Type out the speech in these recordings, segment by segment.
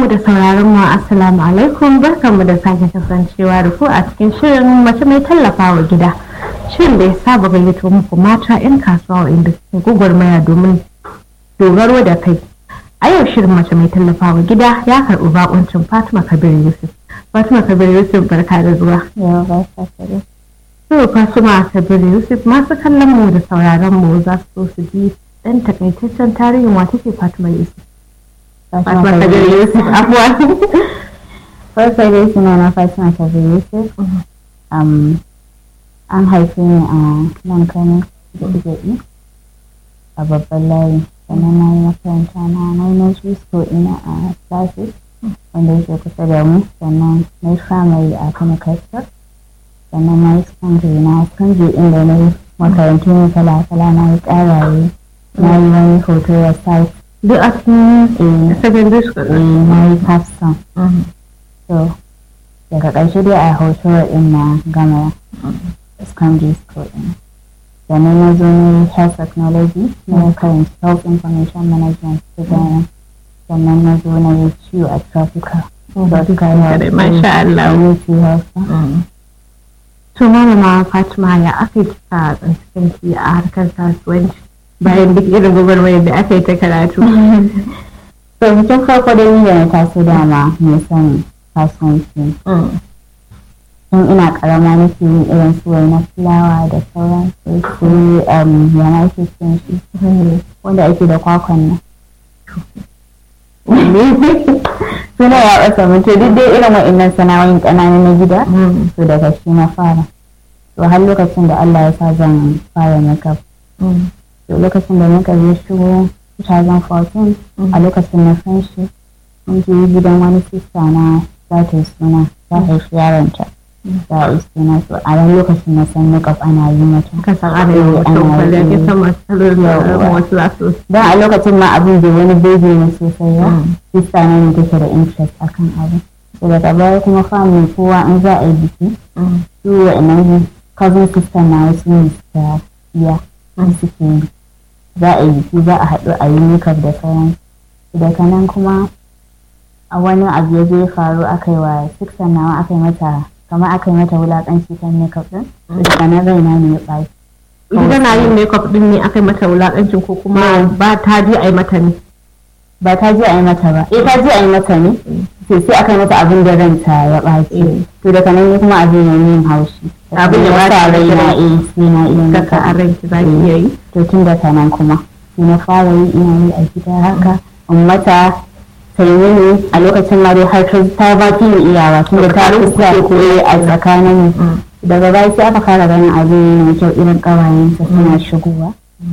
da sauraron mu assalamu alaikum barkanmu da sake kasancewa da ku a cikin shirin mace mai tallafawa gida shirin da ya saba gayyato muku mata 'yan kasuwa inda suke gwagwarmaya domin dogaro da kai a yau shirin mace mai tallafawa gida ya karɓi bakuncin fatima kabir yusuf fatima kabir yusuf barka da zuwa so fatima kabir yusuf masu kallon mu da sauraron mu za su so su ji ɗan takaitaccen tarihin wata ce fatima yusuf Fatima Kabir Yusuf abuwa. Farko dai suna na Fatima Kabir Yusuf. Um, an haife ni a nan Kano da Igaɗi a babban layi. Sannan na yi makaranta na na yi nursery school ina a classes wanda yake kusa da mu. Sannan na yi primary a Kano Kastar. Sannan na yi secondary na secondary inda na yi makarantu ne kala-kala na yi ƙaraye. Na yi wani hoto ya site Duk a cikin secondary school. na yi capstone so daga ƙarshe dai a hoto in na gama secondary school din sannan na zo na yi health technology na karanci health information management design sannan na zo na yi ciwo a tropical Masha Allah. community health To malama Fatima ya aka yi kika tsanci a harkar kasuwanci bayan duk irin gwagwarmayar da aka yi ta karatu. so mutum farko dai ni da na taso dama mai son kasuwanci tun ina karama nake yin irin su na fulawa da sauran su su um, yana ake cin shi wanda ake da kwakwan nan suna ya ɓasa mutu duk dai irin wa'innan sana'o'in ƙananu na gida to daga shi na fara to har lokacin da Allah ya sa zan fara makeup to lokacin da muka je shigo 2014 a lokacin na san shi mun je gidan wani sista na za ta yi suna ta haifi yaronta za a yi suna to a ran lokacin na san makeup ana yi mata Ka san ana yi wa mutum kwalliya ke san masu kalolin wasu lasu. don a lokacin ma abin bai wani bege ne sosai ba sista na ne take da interest akan abu to daga baya kuma family kowa in za a yi biki su wa'annan cousin sister na wasu ne suka iya suke yi za a yi biki za a haɗu a yi makeup da sauran daga nan kuma a wani abu ya zai faru aka yi wa sister nawa aka yi mata kamar aka yi mata wulaƙanci kan makeup din daga nan raina ne ya ɓaci Ita tana yin makeup din ne aka yi mata wulakancin ko kuma ba ta je a yi mata ne. ba ta je a yi mata ba eh ta je a yi mata ne sai sai aka yi mata abin da ranta ya ɓaci to daga nan ne kuma abin ya yin haushi Abin ya ɓata sa raina rai. eh sai na iya Kaka a makeup. ranki za ki iya yi. to tun daga nan kuma sai na fara yi ina yi a gida haka in mata ta yi mini a lokacin ma dai har ta ta ba fi ni iyawa tun da ta Tsakanin ku kusa ke koyi. a tsakanin mu daga baya sai aka fara ganin abin mai kyau irin ƙawayensa suna shigowa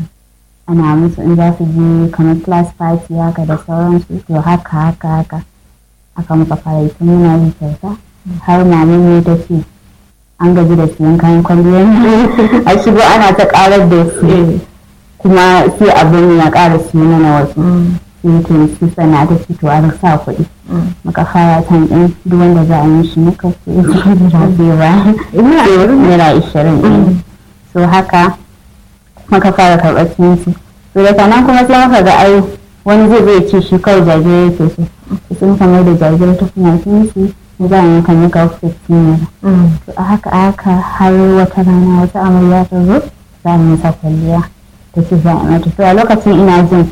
ana musu in za su je kamar class party haka da sauransu to haka haka haka aka muka fara yi tun muna yi kyauta har mamin ne ta ce an gaji da siyan kayan kwalliyar a shigo ana ta karar da su kuma sai abin ya ƙara siyo mana wasu sai to su sana ta ce to an sa kuɗi muka fara tan ɗin duk wanda za a yi shi muka sai su jira ba naira ishirin ɗin so haka muka fara karɓar cinci to daga nan kuma sai muka ga ai wani zai zai ce shi kawai jajiri yake so to sun kamar da jajiri ta kuma cinci za a yanka maka 15 naira to a haka a haka har wata rana wata amarya ta zo za mu masa kwalliya ta ce za a mata to a lokacin ina jin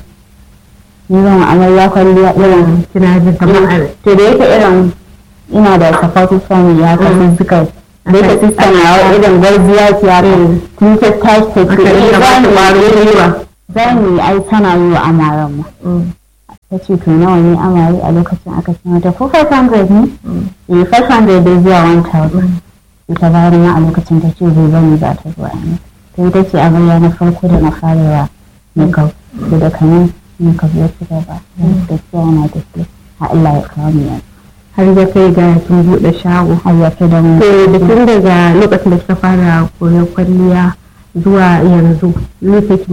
ni zan wa amarya kwalliya irin Kina jin kamar a to da yake irin ina da supportive family ya kasu suka da yake sister na wa irin gwarziya ce haka tun ta tashi ta ce aka eh, iya ba za ta mu ƙwaro yi gwiwa. za mu yi ai tana yi wa amaran mu ta ce to nawa ne amare a lokacin aka ce mata ko 500 ne eh 500 dai zuwa 1000 ita bayan ma a lokacin ta ce zai bani za ta zuwa ne to ita ce amarya na farko da na fara wa makeup da daga nan makeup ya ci gaba gaskiya yana tafiya a Allah ya kawo mu yanzu har ya kai ga kin buɗe shago. har ya fi da mu To da tun daga lokacin da kika fara koyon kwalliya zuwa yanzu lokacin